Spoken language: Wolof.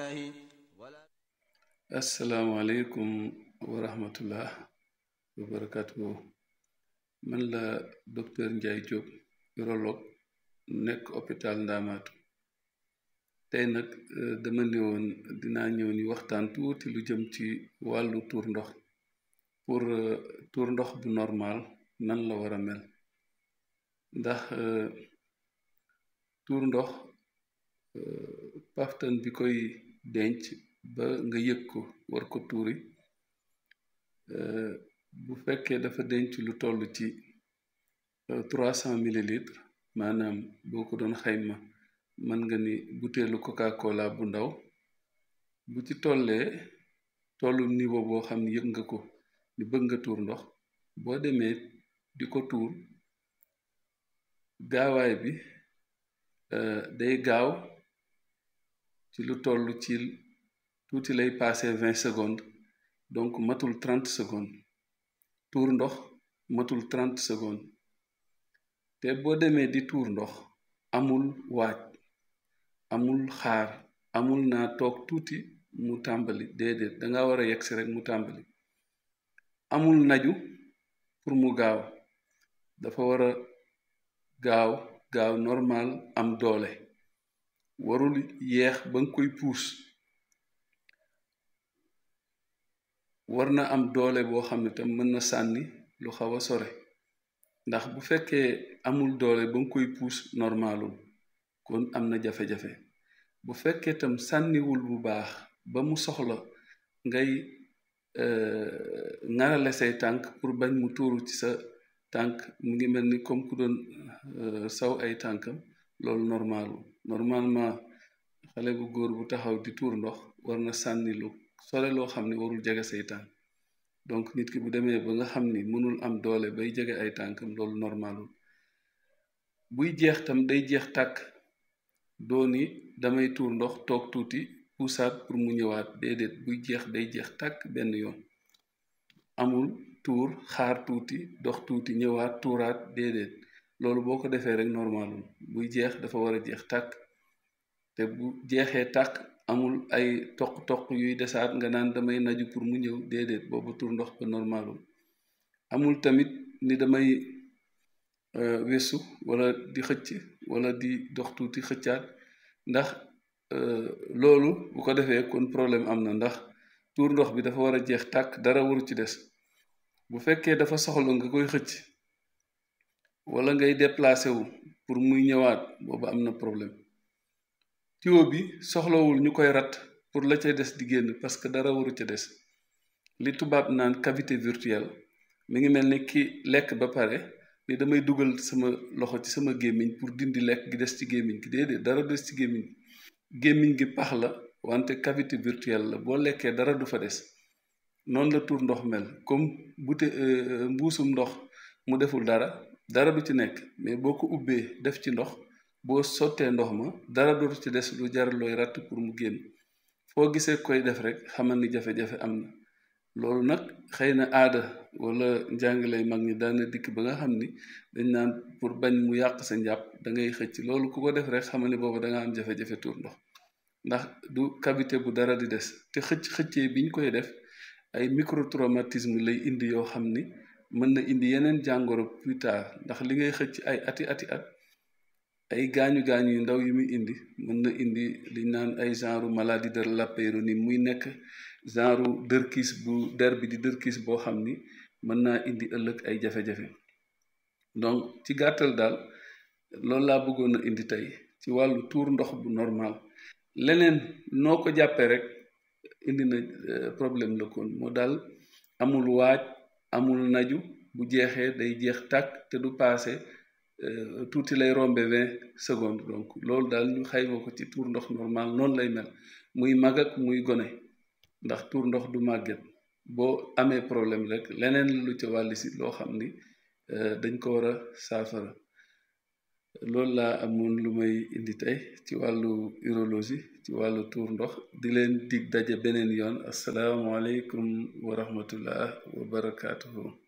الله ولا asalaamaaleykum wa rahmatullah wa barakatuhu man la docteur Ndiaye Diop urologue nekk hôpital Ndaamaatu tey nag euh, dama ñëwoon dinaa ñëw ni waxtaan tuuti lu jëm ci wàllu tuur ndox pour euh, tuur ndox bu normal nan la war a mel ndax euh, tuur ndox paftan bi koy denc ba nga yëg ko war ko tuuri bu fekkee dafa denc lu toll ci trois cent millilitres maanaam boo ko doon xayma mën nga ni butéelu coca-cola bu ndaw bu ci tollee tollu niveau boo xam ne yëg nga ko ni bëgg nga tuur ndox boo demee di ko tuur gaawaay bi day gaaw ci lu toll ci tuuti lay passé vingt secondes donc matul trente secondes tuur ndox matul trente secondes te boo demee di tuur ndox amul waaj amul xaar amul naa toog tuuti mu tàmbali déedéet danga war a yegsi rek mu tàmbali amul naju pour mu gaaw dafa war a gaaw gaaw normal am doole warul yeex ba nga koy puus war na am doole boo xam ne tam mën na sànni lu xaw a sore ndax bu fekkee amul doole ba nga koy puus normalul kon am na jafe-jafe bu fekkee tam sànniwul bu baax ba mu soxla ngay ŋarale say tànk pour bañ mu tuuru ci sa tànk mu ngi mel ni comme ku doon saw ay tànkam loolu normalul normalement xale bu góor bu taxaw di tuur ndox war na sànni lu sore loo xam ne warul jege say tànk donc nit ki bu demee ba nga xam ni mënul am doole bay jege ay tànkam loolu normalul buy jeex tam day jeex tàkk dooni damay tuur ndox toog tuuti puusaat pour mu ñëwaat déedéet buy jeex day jeex tàkk benn yoon amul tuur xaar tuuti dox tuuti ñëwaat tuuraat déedéet loolu boo ko defee rek normalul buy jeex dafa war a jeex tàkk te bu jeexee tàkk amul ay toq-toq yuy desaat nga naan damay naju pour mu ñëw déedéet boobu tur ndox ba normalul amul tamit ni damay wesu wala di xëcc wala di dox tuuti xëccaat ndax loolu bu ko defee kon problème am na ndax tuur ndox bi dafa war a jeex tàkk dara waru ci des bu fekkee dafa soxla nga koy xëcc wala ngay déplacé wu pour muy ñëwaat boobu am na problème tiwo bi soxlawul ñu koy rat pour la ca des di génn parce que dara waru ca des li tubaab naan cavité virtuelle mi ngi mel ni ki lekk ba pare ni damay dugal sama loxo ci sama gémmiñ pour dindi lekk gi des ci gémmiñ gi déedéet dara des ci gémmiñ gémmiñ gi pax la wante cavité virtuelle la boo lekkee dara du fa des noonu la tuur ndox mel comme bute mbuusum ndox mu deful dara dara du ci nekk mais boo ko ubbee def ci ndox boo sottee ndox ma dara dootu ci des lu jar looy ratt pour mu génn foo gisee koy def rek xamal ni jafe-jafe am na loolu nag xëy na aada wala njàngilay mag ñi daana dikk ba nga xam ni dañ naan pour bañ mu yàq sa njàpp da ngay xëcc loolu ku ko def rek xamal ni boobu da nga am jafe-jafe tuur ndox ndax du cavité bu dara di des te xëcc xëccee biñ koy def ay microtraumatisme lay indi yoo xam ni mën na indi yeneen jàngoro plus tard ndax li ngay xëcc ay ati ati at ay gaañu gaañu yu ndaw yi muy indi mën na indi li naan ay genre maladie de la Peyronie muy nekk genre dërkiis bu der bi di dërkiis boo xam ni mën naa indi ëllëg ay jafe-jafe donc ci gàttal daal loolu laa bëggoon a indi tey ci wàllu tuur ndox bu normal leneen noo ko jàppee rek indi na problème la kon moo daal amul waaj amul naju bu jeexee day jeex tàkk te du paase tuuti lay rombe vingt secondes donc loolu daal ñu xayma ko ci tuur ndox normal noonu lay mel muy mag ak muy gone ndax tuur ndox du màgget boo amee problème rek leneen lu ca wàlli si loo xam ni dañ ko war a saafara loolu laa amoon lu may indi tey ci wàllu urologie ci wàllu tuur ndox di leen dig daje beneen yoon asalaamaaleykum wa rahmatullah wa barakaatuhu